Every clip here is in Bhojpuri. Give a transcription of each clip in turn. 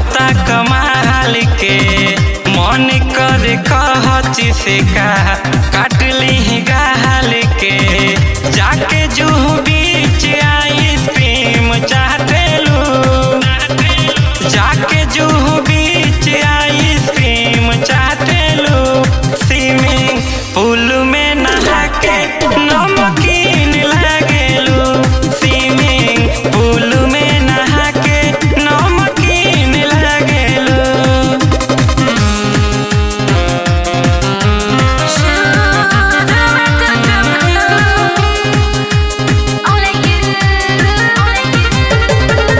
लागता कमाल के मन कर कहची से का काट ली गाल के जाके जूहू बीच आइसक्रीम चाटेलू जाके जूहू बीच आइसक्रीम चाटेलू स्विमिंग पूल में नहा के नमकीन लागेलू स्विमिंग पूल में नहा के नमकीन लागेलू Only you, only you.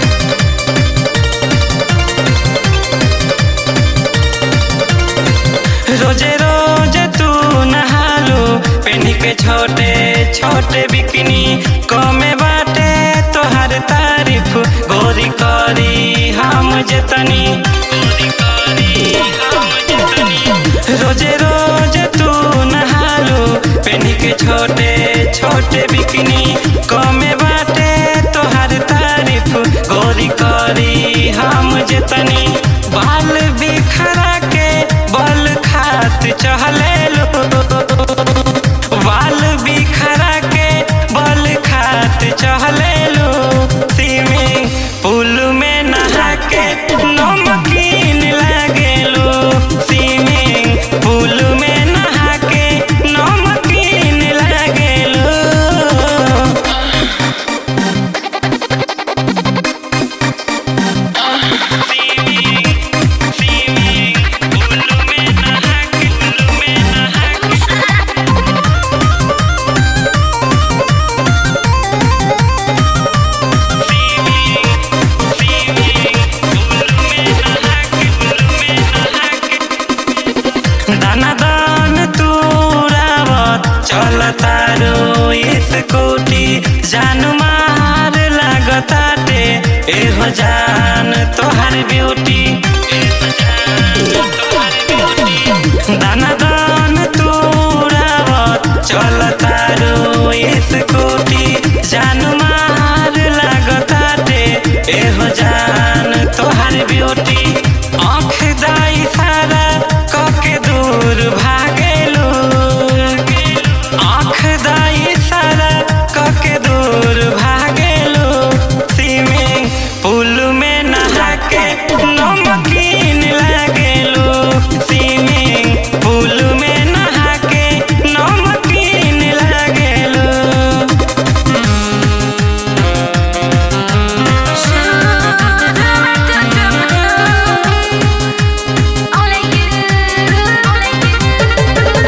रोजे रोजे तू नहालू पेन के छोटे छोटे बिकनी कमे बाटे तोहर तारीफ गोरी करी हम जतनी गोरी करी हम जतनी रोजे रोजे तू नहालू पेन के छोटे छोटे बिकनी कमे बाटे तोहर तारीफ गोरी करी हम जतनी बाल बिखरा के बल खात चहले लो बाल बिखरा के बल खात चहले लो स्विमिंग पूल में नहा के नमकीन लागेलो स्विमिंग पूल में नहा के नमकीन लागेलो दाना दान तूरावत चल तारो स्कूटी जान मार लागताटे एहो जान तोहर ब्यूटी दाना दान तूरावत चल तारो स्कूटी जान मार लागताटे एहो जान तोहर ब्यूटी आँख दाई सारा कके दूर भागेलू आँख दाई सारा कके दूर भागेलू स्विमिंग पूल में नहा के नमकीन लागेलू स्विमिंग पूल में नहा के नमकीन लागेलू Only you, only you.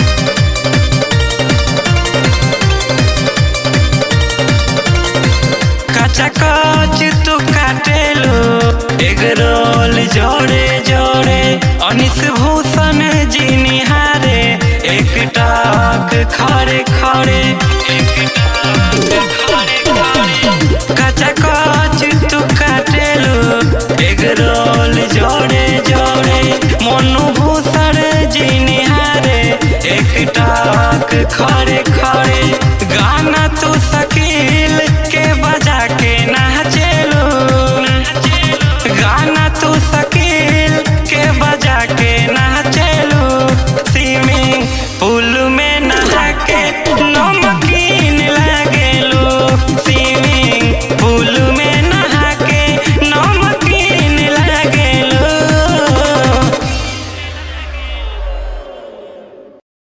कचा कच तू काटेलो एग रोल जोड़े जोड़े अनिस भूषण जी निहारे एक टाक खड़े खड़े कचा कच तू काटेलो एग रोल जोड़े जोड़े मनु भूषण जी निहारे एक टाक खड़े खड़े गाना तू शकील